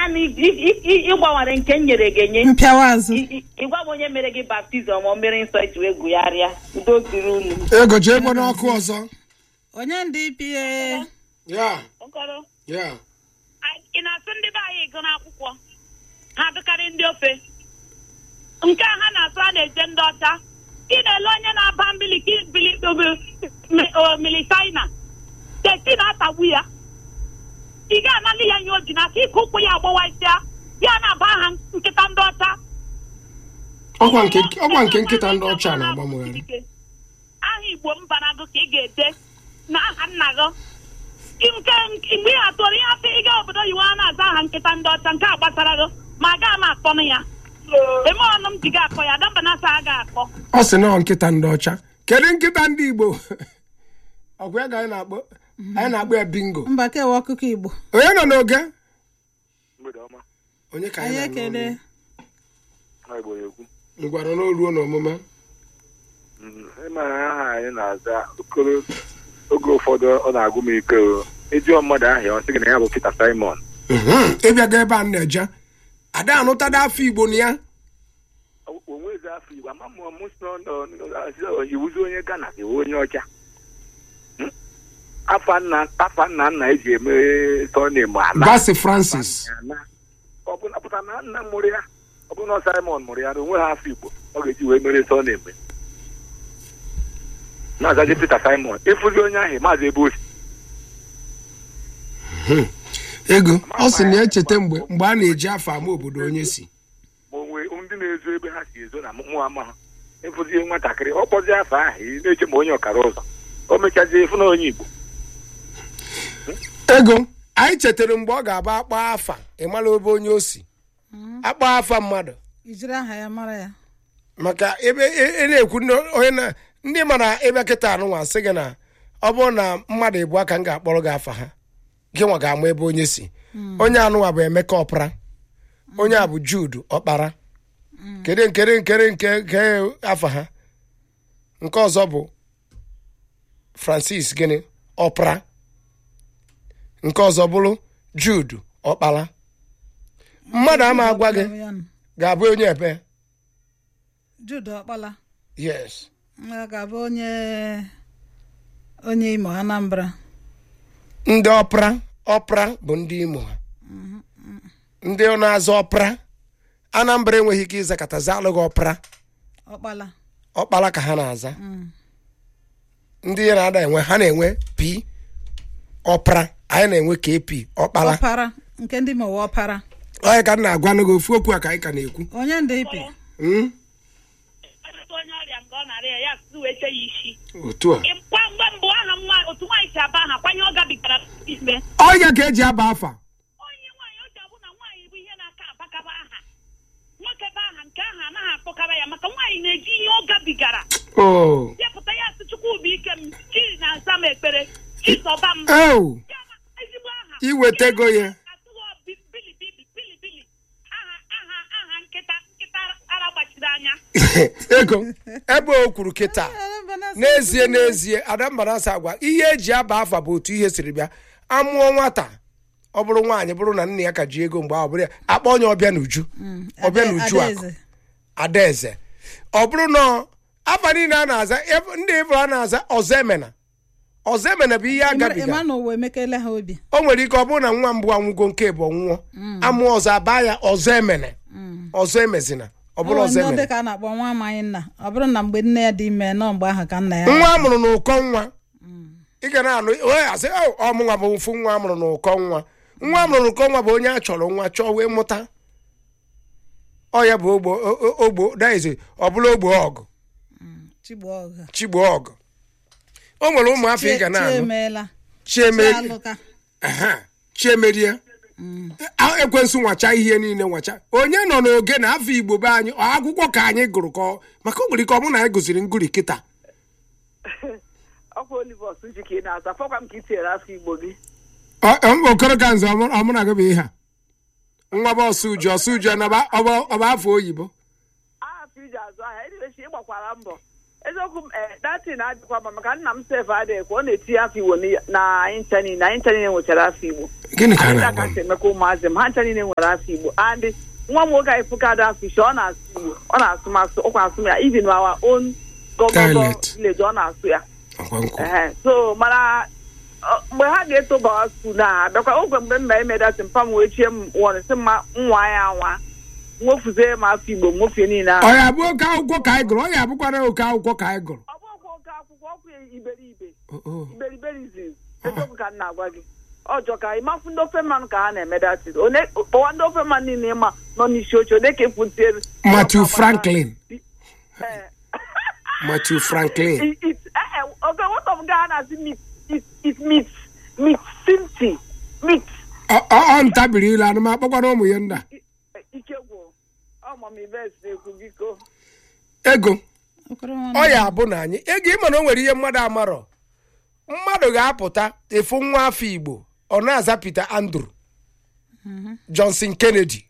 naanị ị- ị- ị- ịgbanwere nke m nyere gị enye mpịawa azụ Ị- ị- ịgwa m onye mere gị baptizim o mere nsọ eji wee gụgharịa udo dịrị unu ego jee gbana ọkụ ọzọ onye ndị pie ya Okoro, ya a- ị na-asụ ndị be anyị gụ n'akwụkwọ ha dịkarị ndị ofe nke a ha na-asụ a na-eje ndị ọcha ị na-ele onye na-aba mbili ka ibili omili china teti na-atagbu ya ị ga-analị ya nye o ji n'aka ike ụkwụ ya agbawasịa ya na-aba aha nkịta ndị ọcha ọkwa nke ọkwa nke nkịta ndị ọcha na-agbamụgharị aha igbo mbanagụ ka ị ga-ede na aha nna gị nke mgbe ị atụrụ ihe afọ ịga obodo oyibo a na-aza aha nkịta ndị ọcha nke a gbasara gị ma agaghị m akpọnụ ya eme ọnụ m ji ga akpọ ya damba na asa a ga-akpọ ọ sị na ọ nkịta ndị ọcha kedu nkịta ndị igbo ọgwa ya ka anyị na-akpọ anyị na-akpọ ya bingo mba kewa ọkụkọ igbo onye nọ n'oge mgbede ọma onye ka anyị anyị ekele na-anụ ha igbo ya ekwu ngwara n'oruo n'omume Mm, ịma na aha anyị na-aza okoro oge ụfọdụ ọ na-agụ m ike o ịjụọ mmadụ ahịa ọ sị gị na ya bụ Peter Simon Mhm. ịbịaga ebe a m na-eje ada anụtada afọ igbo na ya onwezi afọ igbo ama m mụ si nọ iwuzi onye Ghana gị onye ọcha Hmm? afa nna afa nna nna eji eme sọnem ala Basi Francis ọ bụ na pụta na nna mụrụ ya ọ bụ na Simon mụrụ ya na onwe ha afọ igbo ọ ga-eji wee mere sọnem na-azaji Peter Simon ịfụzi onye ahụ maazị ebe osi ego ọ sị na echeta mgbe mgbe a na-eji afọ ama obodo onye si ma onwe ndị na-ezo ebe ha si ezo na mụ ama ha ịfụzie nwatakịrị ọ kpọzie afọ ahụ ị na-eche ma onye ọkara ụzọ o mechazie ịfụ na onye igbo ego anyị chetara mgbe ọ ga-aba akpa afa ịmala ebe onye o si akpa afa mmadụ ijiri aha ya mara ya maka ebe ị ị na-ekwu ndị onye na ndị mara ebe kịta anụnwa sị gị na ọ bụrụ na mmadụ ịbụ aka m ga-akpọrọ gị afa ha gị nwa ga-ama ebe onye si onye anụnwa bụ emeka ọpara onye a bụ jude ọkpara kedu nkere nkere nke nke afa ha nke ọzọ bụ francis gịnị ọpara nke ọzọ bụrụ jude ọkpara mmadụ ama agwa gị Ya nụ. ga-abụ onye ebe jude ọkpala yes ọ ga-abụ onye onye imo anambra ndị ọpra ọpra bụ ndị imo ha ndị na-azọ ọpra anambra enweghị ike ịzakọtazi alụghị ọpra ọkpala ọkpara ka ha na-aza ndị ya na-ada enwe ha na-enwe p ọpra anyị na-enwe kp ọkpara ọpara nke ndị mowe ọpara onye ka m na-agwa n'oge ofu okwu a ka anyị ka na-ekwu onye ndị ipi Mm? onye ọrịa nke ọ na-arịa ya asụsụ wee che ya isi otu a kwa mgbe mbụ aha nwa otu nwaanyị si aba aha kwanye ọ gabigara ime ọnya ka eji aba afa onye nwaanyị o ji abụ na nwaanyị bụ ihe na-aka abakaba aha nwoke bụ aha nke aha anaghị akpọkara ya maka nwaanyị na-eji ihe ọ gabigara o depụta ya sị chukwu bụ ike m chi na-aza m ekpere chi zọba m ewu ya na ezigbo aha iwetego ya atụghị bi- bilibili bilibili aha aha aha nkịta nkịta ara gbachiri anya ego ebe o kwuru kịta n'ezie n'ezie adambanasa agwa ihe eji aba afa bụ otu ihe siri bịa amụọ nwata ọ bụrụ nwaanyị bụrụ na nna ya ka ji ego mgbe ahụ bụrụ ya akpọ onye ọbịa n'uju ọbịa n'uju akụ Adaeze. adaeze ọ bụrụ na afa niile a na-aza ef- ndị ifo a na-aza ọzọ emena ọzọ emena bụ ihe agabiga ịma na ụwa emekele ha obi o nwere ike ọ bụrụ na nwa mbụ anwụgo nke bụ nwụọ amụọ ọzọ abaa ya ọzọ emene ọzọ emezina ọ bụrụ Ọ ọzọ ndị emene dị ka a na-akpọ nwa amaghị nna ọ bụrụ na mgbe nne ya dị ime nọ mgbe ahụ ka nna ya nwa a mụrụ n'ụkọ nwa ị ga na-anụ onye asị "Oh, ọmụnwa bụ mfu nwa a mụrụ n'ụkọ nwa nwa a mụrụ n'ụkọ nwa bụ onye a chọrọ nwa chọọ wee mụta ọ ya bụ ogbo o- o- ogbo daize ọ bụla ogbo ọgụ chigbu ọgụ chigbo ọgụ o nwere ụmụ afọ ị ga na-anụ chiemeela chiemeri chialụka Aha, chiemerie A- ekwensu nwacha ihe niile nwacha onye nọ n'oge na afọ igbo be anyị ọ akwụkwọ ka anyị gụrụ ka ọ- maka o nwere ike ọ bụ na anyị gụziri nguri kịta ọkwa olivos ji ka ị na-aza fọkwa m ka i tinyere afọ igbo gị Ọ- ọ- okoro ka nze ọmụ ọmụ na gị bụ ihe a nwa bụ ọsụ uju ọsụ uju ọ bụ- ọ bụ ọ bụ afọ oyibo ahapụ iji azụ ahịa edibechi ịgbakwara mbọ eziokwu m ee datin adịkwa mma maka nna m sef adịghị kwa ọ na-etinye afọ igbo n'i- na anyị ncha niile anyị ncha niile nwechara afọ igbo gịnị ka a anyị na-agwa ka m si emeka ụmụazị m ha ncha niile nwere afọ igbo andị nwa m nwoke anyị fụkadụ afọ ishe ọ na-asụ igbo ọ na-asụ m asụ ọkwa asụ m ya even our own gọgọgọ Dialect. village ọ na-asụ ya Ọkwa nkụ. Ehe, so mana ọ, mgbe ha ga-eto bawa skuul na abịakwa ogwe mgbe m na-eme datị mpa m wee chie m wọrị sị mma nwa ya nwa nwofuzie m afọ igbo m nwofie niile ahụ ọ ya bụ oke akwụkwọ ka anyị gụrụ ọ ya bụkwara oke akwụkwọ ka anyị gụrụ ọ bụ ọkwa oke akwụkwọ ọkwa iberibe Oh, oh. iberiberizm eziokwu ka m na-agwa gị ọjọ ka ịmafụ ndị ofe mmanụ ka ha na-eme datị one kpọwa ndị ofe mmanụ niile ịma nọ n'isi oche ode ka efuntiere Matthew Franklin Ee. Matthew Franklin It- it- eh, eh, okay, what of Ghana is meat? It, it meat, meat, simti, meat. ọ ọ- ọ ntabiri ilu anụ ma akpọkwara ụmụ ya nda Ike gwụ. Ọ ma m ives na-ekwu biko. ego okoro nwanne ọ ya bụ na anyị ego ịma na o nwere ihe mmadụ amarọ mmadụ ga-apụta efu nwa afọ igbo ọ na-aza Peter Andrew Johnson Kennedy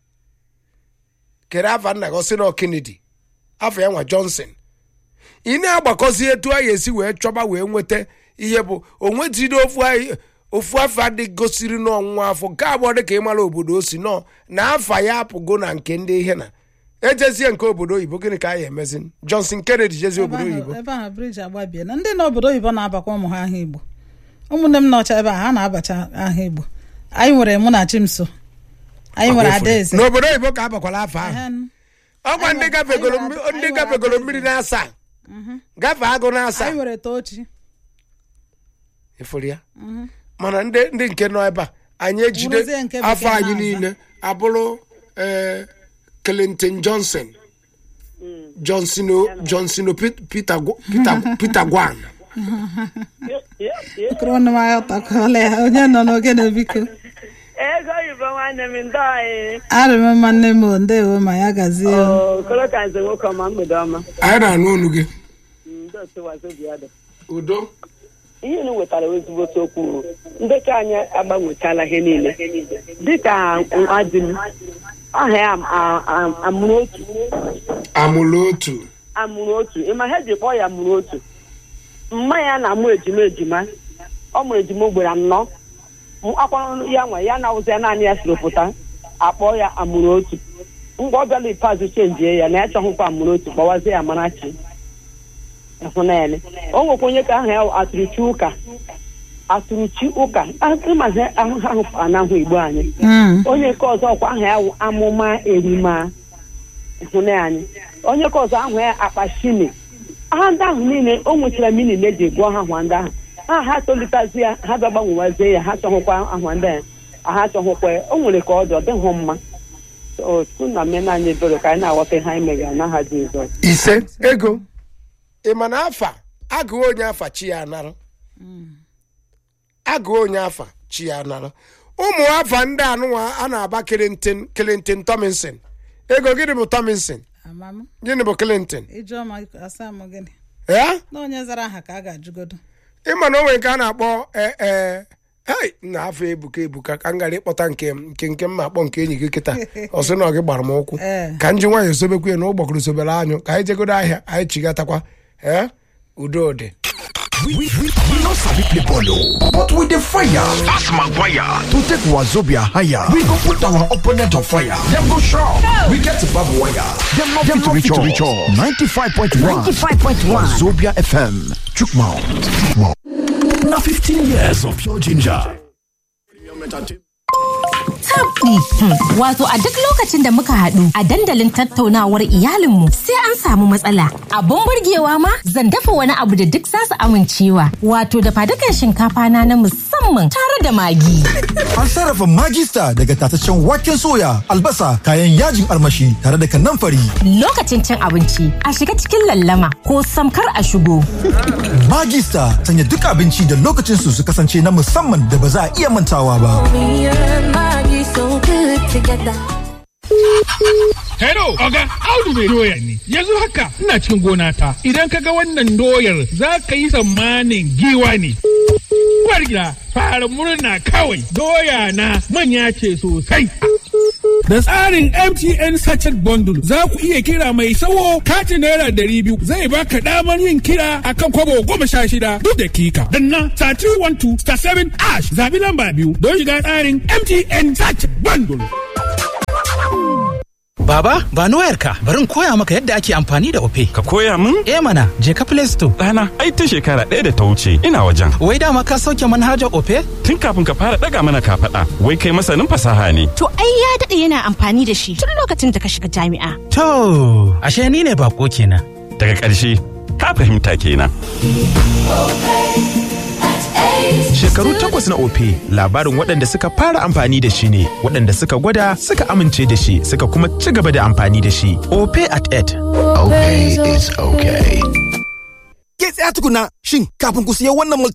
kere afa nna gị ọsị na ọ Kennedy afọ ya nwa Johnson ị na-agbakọzi etu a ga-esi wee chọba wee nweta ihe bụ onwetiri ofu anyị- ofu afọ adị gosiri n'ọnwụnwa afọ nke abụọ dị ka ịmara obodo o si nọ na afa ya apụgo na nke ndị ihe na ejezie nke obodo oyibo gịnị ka anyị emezi Johnson Kennedy jezie ebe obodo ahụ oyibo ebe ahụ briji agbabie na ndị n'obodo oyibo na-abakwa ụmụ ha aha igbo ụmụnne m nọcha ebe a ha na-abacha aha igbo anyị nwere mụ na chimso anyị nwere adaeze n'obodo oyibo ka abakwala afọ ahụ Ehem. ọkwa ndị Anyị nwere- gafegoro anyị mmi- nwere- ndị anyị nwere gafegoro adaeze. mmiri na-asa gafe agụ na-asa anyị nwere tochi ịfụrụ ya mana ndị ndị nke nọ ebe a anyị ejide Bụrụzie nke bekee afọ anyị na-aza. niile abụrụ ee, Clinton Johnson Johnson O- Johnson O- Pet- Peter Gw- Peter Peter Gwan okoro nwanne m agha takwala ya onye nọ n'ogene biko Ego oyibo nwanne m ndị anyị. arị m mma nne m o, ndewo ma ya gazie o. Okoro ka nze nwoke ọma mgbede ọma. anyị na-anụ olu gị Ndị otu Wazobia udo ihe unu wetara ezigbote okwu ndị ka anyị agbanwechala ihe niile dịka nwa di m aha ya am- a- a- amụrụ otu amụrụ otu amụrụ otu ịma ha ji kpọọ ya amụrụ otu mma ya na-amụ ejima ejima ọ mụrụ ejima ugboro anọ M- akwa ya nwa ya na-awụzi ya naanị ya siri pụta akpọọ ya amụrụ otu mgbe ọ bịala ikpeazụ chenjie ya na ya chọghịkwa amụrụ otu kpọwazie ya amarachi ịhụnanya o nwekwa onye ka aha ya wụ atụrụchi ụka atụrụchi ụka ịmazi ahụ ahụ anahụ igbo anyị Mm. onye nke ọzọ ọkwa aha ya wụ amụma erima ịhụnanya onye nke ọzọ ahụ ya akpashini aha ndị ahụ niile o nwechara mini na eji gụọ ha ahụ ndị ahụ ha ha tolitazi ya ha bịa gbanwewazie ya ha chọhụkwa ahụ ndị a ha chọhụkwa ya o nwere ka ọ dị ọ dịghị mma otu na mena anyị ebere ka anyị na-aghọta ihe anyị megara n'aha Jizọs ise ego ị ma na afa agụụ onye afa chi ya anara agụụ onye afa chi ya anara ụmụ afa ndị anụnwa a na-aba Clinton Clinton Tomlinson ego gịnị bụ Tomlinson amam gịnị bụ Clinton ijeọma asa m gịnị ee na onye zara aha ka a ga-ajụgodo ịma na o nwere nke a na-akpọ ee ee hei na afọ ebuka ebuka ka m gara ịkpọta nke m nke nke m akpọ nke enyi gị kịta ọ sị na ọ gị gbara m ụkwụ Ee. ka m ji nwayọọ sobekwa ya na ụgbọkụrụ sobere anyụ ka anyị jegodo ahịa anyị chigatakwa ee udo dị We, we, we no sabi play ball o, but we dey fire. Ask Maguire to take Wazobia higher. We go put our opponent on fire. Dem go shock. We get barbed wire. Dem no fit reach us. 95.1 95.1 Wazobia FM. Chukmount. Na 15 years of pure ginger. tabdi. Wato a duk lokacin da muka haɗu a dandalin tattaunawar iyalinmu sai an samu matsala. Abun burgewa ma zan dafa wani abu da duk za su amincewa. Wato da fadukan shinkafa na na musamman tare da magi. An sarrafa magista daga tataccen waken soya, albasa, kayan yajin armashi tare da kanamfari. Lokacin cin abinci a shiga cikin lallama ko samkar a shigo. Magista sanya duk abinci da lokacin su su kasance na musamman da ba za a iya mantawa ba. Hello, Oga, Audu mai doya ne. Yanzu haka ina cikin gona ta. Idan ka ga wannan doyar za ka yi tsammanin giwa ne. Uwar gida, fara murna kawai. Doya na manya ce sosai. Da tsarin MTN Sachet Bundle za ku iya kira mai sawo katin naira ɗari biyu zai baka damar yin kira akan kwabo goma sha shida duk dakika. Danna star 312 star 7 ash zabi lamba biyu don shiga tsarin MTN Sachet Bundle. Baba, ba ni wayarka, bari in koya maka yadda ake amfani da Ope. Ka koya min? Eh mana, je ka Play Store. Ɗana, ai ta shekara ɗaya da ta wuce, ina wajen. Wai dama ka sauke manhajar Ope? Tun kafin ka fara ɗaga mana kafaɗa, wai kai masanin fasaha ne. To ai ya daɗe yana amfani da shi tun lokacin da ka shiga jami'a. To, ashe ni ne bako kenan. Daga ƙarshe, ka fahimta kenan. Shekaru takwas na Ope labarin waɗanda suka fara amfani da shi ne, waɗanda suka gwada suka amince da shi suka kuma ci gaba da amfani da shi. Ope at 8. Okay is okay. Ke tsaya tukuna, shin kafin ku siya wannan